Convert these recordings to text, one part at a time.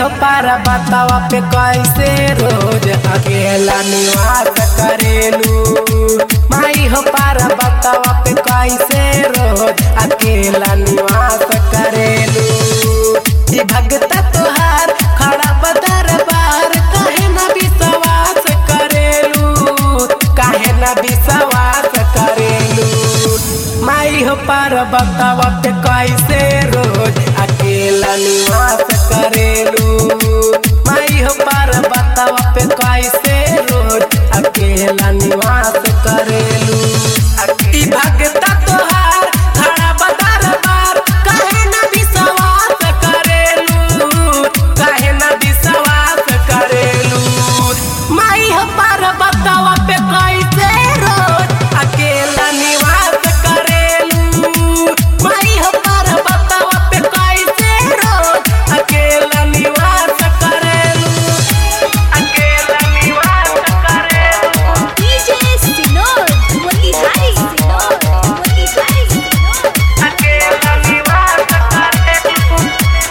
हो पारा बतावा पे कैसे रोज अकेला निवास करेलू माई हो पारा बतावा पे कैसे रोज अकेला निवास करेलू ई भगता तोहार खड़ा बदर बार काहे ना विश्वास करेलू काहे ना विश्वास करेलू माई हो पार बतावा पे कैसे रोज अकेला निवास करेलू माई हो पार बतावा पे कैसे रोज अकेला निवास करेलू ई भगता तोहार खड़ा बदर बार काहे ना विश्वास करेलू काहे ना विश्वास करेलू माई हो पार बतावा पे कैसे रोज अकेला निवास करेलू माई हो पार बतावा पे कैसे रोज अकेला निवास करेलू अकेला निवास करेलू DJ Sinor, Motihari Sinor, Motihari Sinor. अकेला निवास करेलू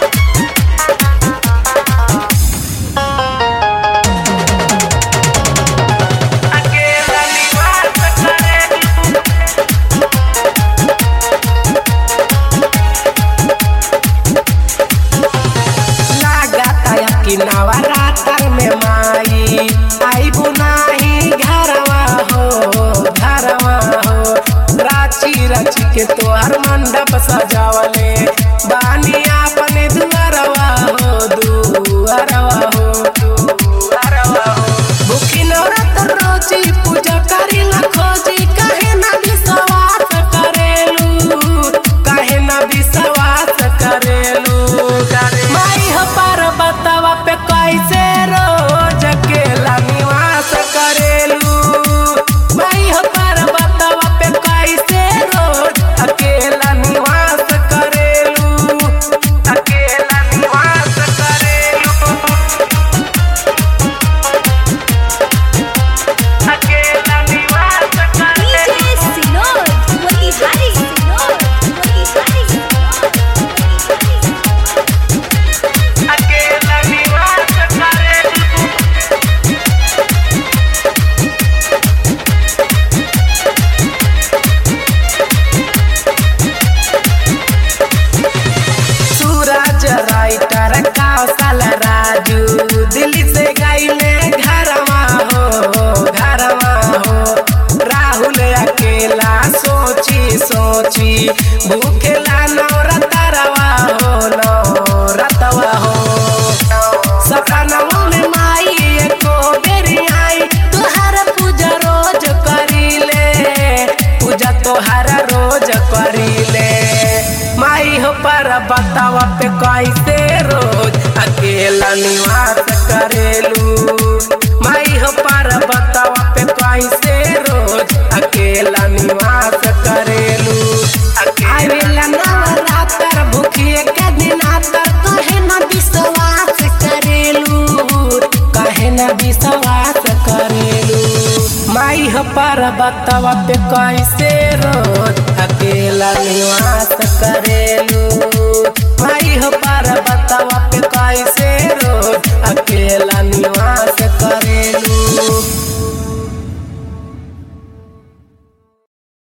अकेला निवास करेलू लागता कि नवरात्र में माई आई बुनाही घरवा हो घरवा हो राची रची के तोहर मंडप सजावले बानी अपने दुआरवा हो दुआरवा हो दुआरवा हो भूखी नवरात्र रोजी पूजा करी ला खोजी काहे ना विश्वास करेलू काहे ना विश्वास करेलू माई हो पार बतावा पे कैसे रोज अकेला निवास करेलू माई हो पार बतावा पे कैसे रोज अकेला निवास करेलू अकेला निवास करेलू अकेला निवास DJ करेलू Sinor, Motihari Sinor, Motihari Sinor, Motihari Sinor. अकेला निवास करेलू सूरज राइटर कौशल राजू दिल्ली से गईले घरवा हो घरवा हो राहुल अकेला सोची सोची भूखेला नौरतरवा हो नौरतवा हो सपनवा में माई एको बेरी आई तुहर पूजा रोज करीले पूजा तोहर रोज करीले माई हो पर बतावा पे कैसे रोज अकेला निवास करेलू माई हो पर बतावा पे कैसे रोज अकेला निवास करेलू आवेला नवरात्र भूखिए के दिनातर कहे न विश्वास करेलू कहे न विश्वास करेलू माई हो पर बतावा पे कैसे रोज अकेला निवास करेलू